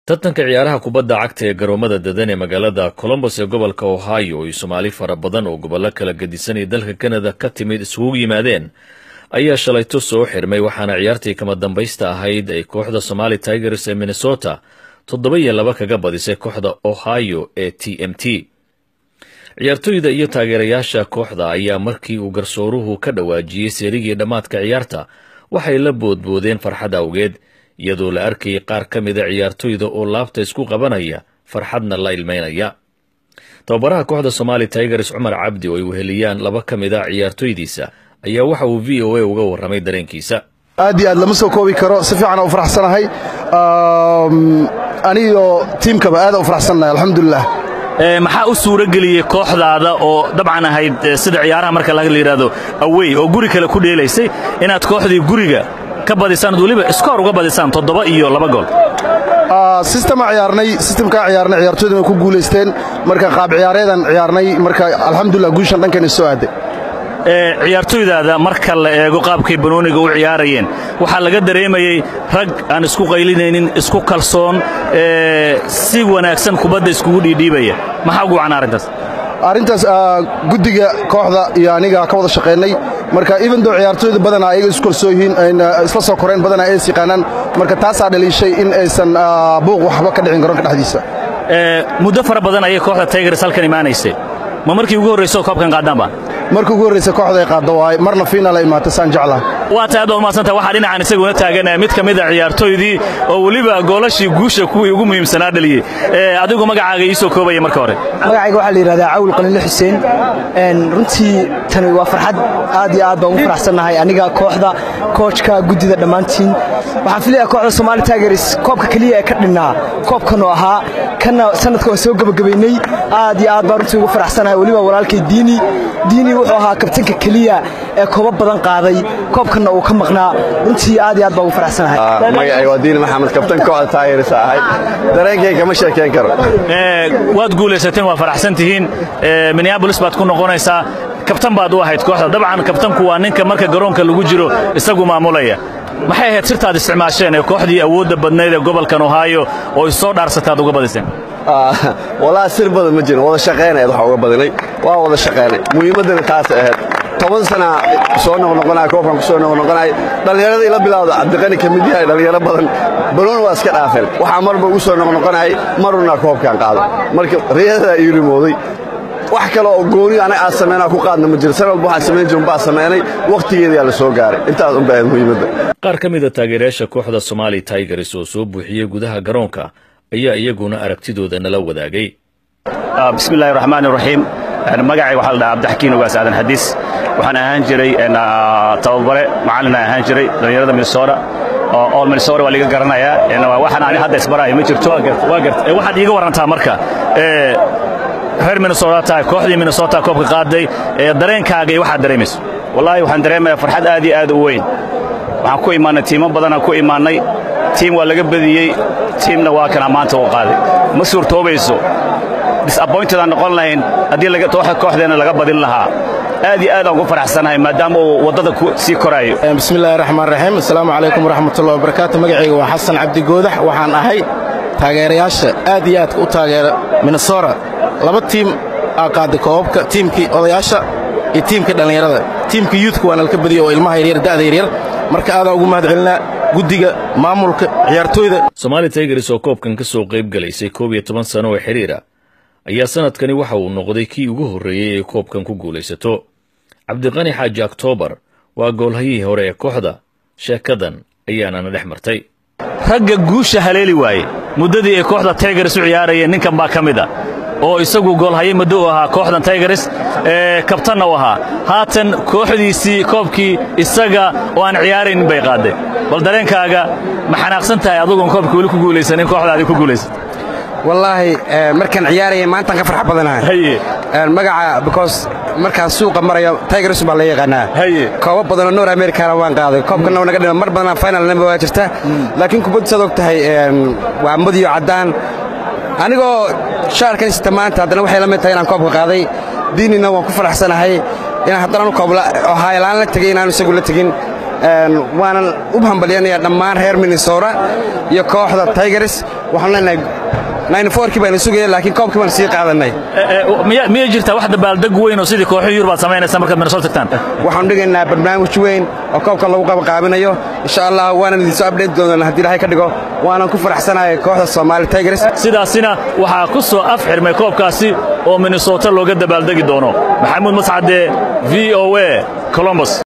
tartanka ciyaaraha kubadda cagta ee garoomada dadan ee magaalada colombos ee gobolka ohio iyo soomaali fara badan oo gobollo kala gedisan ee dalka kanada ka timid isugu yimaadeen ayaa shalayto soo xirmay waxaana ciyaartii kama dambaysta ahayd ay kooxda somali tigers ee minnesota toddoba iyo laba kaga badisay kooxda ohio ee t m t ciyaartoyda iyo taageerayaasha kooxda ayaa markii uu garsooruhu ka dhawaajiyey seerigii dhammaadka ciyaarta waxay la boodboodeen farxad awgeed iyadoo la arkayay qaar ka mida ciyaartoyda oo laabta isku qabanaya farxadna la ilmeynaya tababaraha kooxda somali tigers cumar cabdi oo ay weheliyaan laba ka mid a ciyaartoydiisa ayaa waxa uu v o a uga warramay dareenkiisa aad iyo aad lama soo koobi karo si fiican u faraxsanahay anigoo tiimkaba aada u faraxsannahay alxamdulilah maxaa u suuro geliyey kooxdaada oo dabcan ahayd sida ciyaaraha marka la yidhaahdo awey oo guri kale ku dheelaysay inaad kooxdii guriga ka badisaan ad weliba iskoor uga badisaan toddoba iyo laba gool sistema ciyaarnay sistamkaa ciyaarnay ciyaartoydana ku guulaysteen marka qaab ciyaareedan ciyaarnay marka alxamdulilah guushan dhankeena soo aaday ciyaartoydaada marka la eego qaabkay banooniga u ciyaarayeen waxaa laga dareemayey rag aan isku qaylinaynin isku kalsoon si wanaagsan kubadda iskugu dhiidhiibaya maxaa ugu wacna arrintaas arrintaas guddiga kooxda iyo aniga ka wada shaqaynay marka evendo ciyaartooyda badanaa ayaga isu kalsoo yihiin ayna isla soo koreen badanaa ay is yaqaanaan marka taasaa dhaliishay in aysan buuq waxba ka dhicin garoonka dhexdiisa muddo fara badan ayay kooxda tigers halkan imaanaysay ma markii ugu horrayso koobkan qaadaanba markii ugu horraysa kooxda ay qaaddo waay marna fiinaal ay imaatay saan jeclaha waa tahay aad baad umadsantah waxaa dhinacan isaguna taagan mid ka mid a ciyaartooydii oo weliba goolashii guusha kuwii ugu muhiimsanaa dhaliyey adigu magacaaga ii soo koobaya marka hore magacayga waxaa la yidhahdaa cawil qaliile xuseen runtii tani waa farxad aad iyo aad baan ugu faraxsannahay aniga kooxda koojka guddida dhammaantiin waxaan filayaa kooxda somaali tigers koobka keliya ee ka dhinnaa koobkanoo ahaa kanna sanadka waan soo gebagabaynay aad iyo aad baan runtii ugu faraxsanahay weliba walaalkay diini diini wuxuu ahaa kabtanka keliya ee koobo badan qaaday koobkanna uu ka maqnaa runtii aad iyo aad baan ugu faraxsanahay magacay waa diini maxamed kabtan kooxda tigers ahay dareenkayga ma sheekeen karo waad guulaysateen waa faraxsan tihiin minneabolis baad ku noqonaysaa kabtan baad u ahayd kooxda dabcan kabtanku waa ninka marka garoonka lagu jiro isagu maamulaya maxay ahayd sirtaad isticmaasheen ee kooxdii awoodda badnayd ee gobolkan ohaayo oo isoo dhaarsataad uga badiseen walaa sir badan ma jirin wada shaqaynayd waxaa uga badinay waa wada shaqaynay muhiimaddana taas ahayd toban sana soo noqnoqonaya koobkan ku soo noqnoqonaya dhallinyarada ila bilawda cabdiqani ka mid yahay dhallinyaro badan baloon waa iska dhaafeen waxaa marba ugu soo noqnoqonayay maruna koobkan qaado marka riyadadaa ii rimooday wax kale oo gooni anaga aad samaynaa ku qaadna ma jiro san walba waxaan samayn jirin baa samaynay wakhtigeedaa la soo gaaray intaas unba ahayd muhiimadda qaar ka mida taageerayaasha kooxda somaali tigers oo soo buuxiyey gudaha garoonka ayaa iyaguna aragtidooda nala wadaagay bismillahi raxmaan iraxiim magacay waxaa la dhahaa abdixakiin ogaas aadan xadiis waxaan ahaan jiray tababare macallina ahaan jiray dhallinyarada minnesota oo minnesota waa liga garanayaa waxaan ani hadda isbaraayo ma jirto waa gart waxaad iiga warantaa marka reer minnesota tahay kooxdii minnesota koobka qaaday dareenkaaga iyo waxaad dareemayso wallaahi waxaan dareemayaa farxad aad iyo aad u weyn waxaan ku imaannay tiimo badanaan ku imaannay tiim waa laga badiyey tiimna waa kana maanta uu qaaday ma suurtoobayso disappointed aan noqon lahayn haddii kooxdeenna laga badin lahaa aad iyo aad aan ugu faraxsanahay maadaama uu waddada sii koraayo bismillahi raxmaan raxiim assalaamu calaykum waraxmatullahi wabarakaatu magacayga waa xasan cabdi goodax waxaan ahay taageerayaasha aad iyo aadka u taageera minnesota laba tiim aa qaaday koobabka tiimkii odayaasha iyo tiimkii dhallinyarada tiimka yuudka waa nalka badiya oo ilmaha yaryar da'da yaryar marka aadaan ugu mahad celinaa guddiga maamulka ciyaartooyda somaali tigers oo koobkan ka soo qayb galaysay koob iyo toban sano oo xidhiira ayaa sannadkani waxa uu noqday kii ugu horreeyey ee koobkan ku guulaysato cabdiqani xaaji oktoobar waa goolhayihii hore ee kooxda sheekadan ayaanana dhex martay ragga guusha haleeli waaye muddadii ay kooxda tigers u ciyaarayeen ninkan baa ka mid a oo isagu goolhaye muddo u ahaa kooxdan tigers ee kabtanna u ahaa haatan kooxdiisii koobkii isaga oo aan ciyaaraynin bay qaadeen bal dareenkaaga ma xanaaqsan tahay adugoon koobka weli ku guulaysanin kooxdaadii ku guulaysat wallaahi markaan ciyaaraya maantaan ka farx badanahay magaca because markaan suuqa marayo tigers baa la yaqaanaa koobo badanoo nor americana waan qaaday koobkana naga dhima mar badanaa finalnaba waa jirta laakiin kubaddu saad og tahay waa madiyo caddaan anigoo shaarkan sita maanta haddana waxay la mid tahay inaan koobka qaaday diinina waan ku faraxsanahay inaan haddana koob ohaayalaan la tegay inaanu isagu la tegin waanan u hambalyanayaa dhammaan reer minnesota iyo kooxda tigers waxaan leenahay kii baana sugaya laakiin koobkii baan sii qaadanay miyay jirtaa wax dabaaldeg weyn oo sidii kooxo yurub aad samaynaysaa markaad minnesota tagtaan waxaanu dhigaynaa barnaamij weyn oo koobka lagu qabaqaabinayo insha allah waanan idinsoo abdheed doonana haddii ilahay ka dhigo waanan ku faraxsanahay kooxda soomaali tigers sidaasina waxaa ku soo af xirmay koobkaasi oo minnesota looga dabaaldegi doono maxamuud mascade v o a colombos